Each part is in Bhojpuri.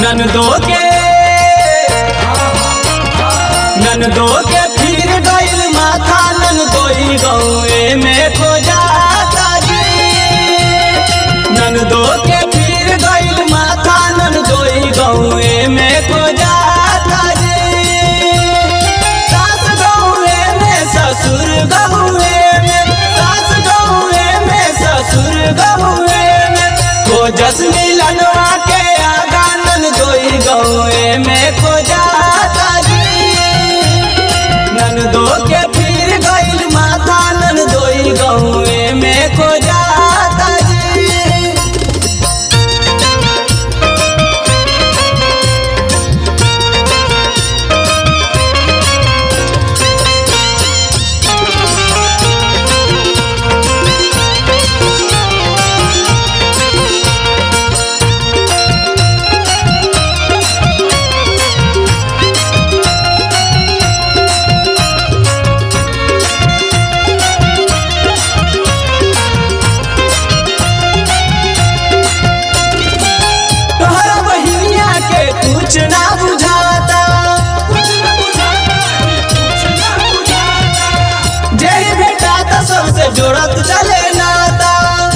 ननदो के ननदो के फिर गइल माथा ननदोई गौए में खो जाता जी ननदो के फिर गइल माथा ननदोई गौए में खो जाता जी सास गौए में ससुर गौए में सास गौए में ससुर गौए में खोजस मिलनवा के आगा ननदोई गौए में खो जाता जी ननदो के फिर गइल माथा ननदोई गौए में खो जाता जी तोहरा बहिनिया के कुछ ना बुझाता जेही बेटा तो सबसे जोड़त चले नाता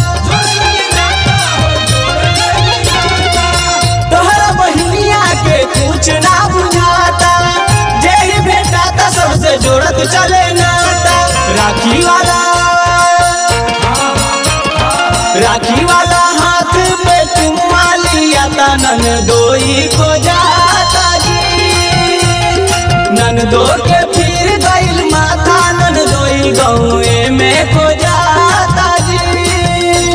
तोहरा बहिनिया के कुछ ना बुझाता जेही बेटा तो सबसे जोड़त चले नाता राखी वाला राखी वाला हाथ पे चुम्मा लिया था नन दोई को जाता जी नन दो के फिर गइल माथा नन दोई गौए में खो जाता जी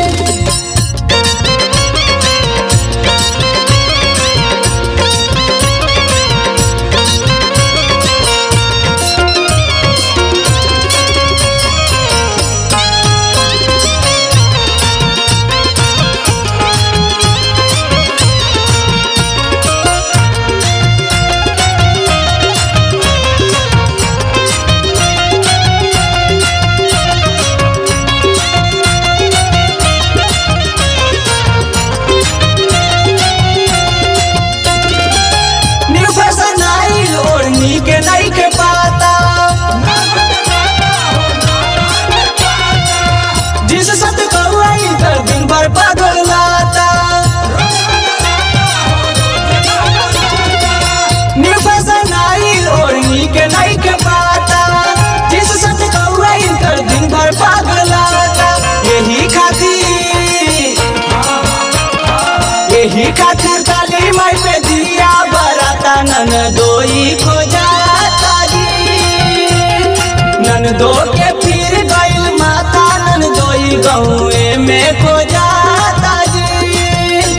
न्यू फैशन आइल ओढ़नी के नहीं के पाता जिस सत कौआई कर दिन भर पागल लाता न्यू फैशन आइल ओढ़नी के नहीं के पाता जिस सत कौआई कर दिन भर पागल लाता यही खातिर यही खातिर काली माई पे दिया बराता नन दोई खो जाता जी नन दो के फिर गइल माता नन दोई गौए में खो जाता जी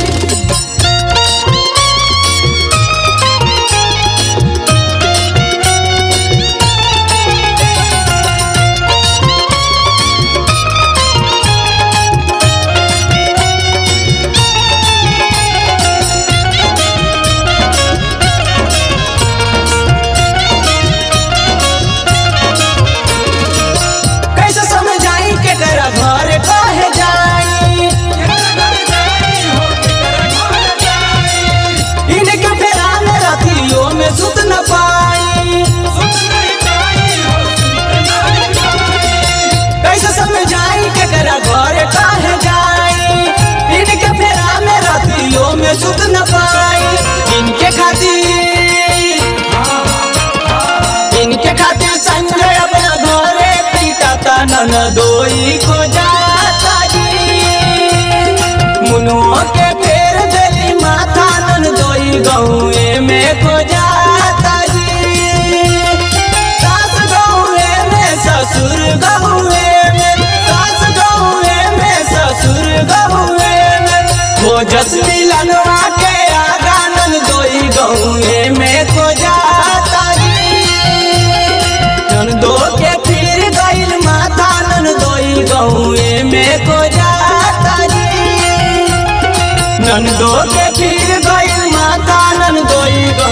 कैसे समझाई के कर घर कहे जाई इनके फेरा में रतियों में सुत न पाई कैसे समझाई के कर घर कहे जाई इनके फेरा में रतियों में सुत न पाई इनके खातिर इनके खातिर संजय अपना घरे पीटाता नन दोई को जाता जी मुनुओ के फेर देली माथा नन दोई गौए में को जाता जी सास गौए में ससुर गौए में सास गौए में ससुर गौए में खोजस मिलनवा के आगा नन दोई गौए में को जाता जी नन दो के फिर गइल माथा नन दोई गौए में को जाता जी नन दो के फिर गइल माथा नन दोई गौए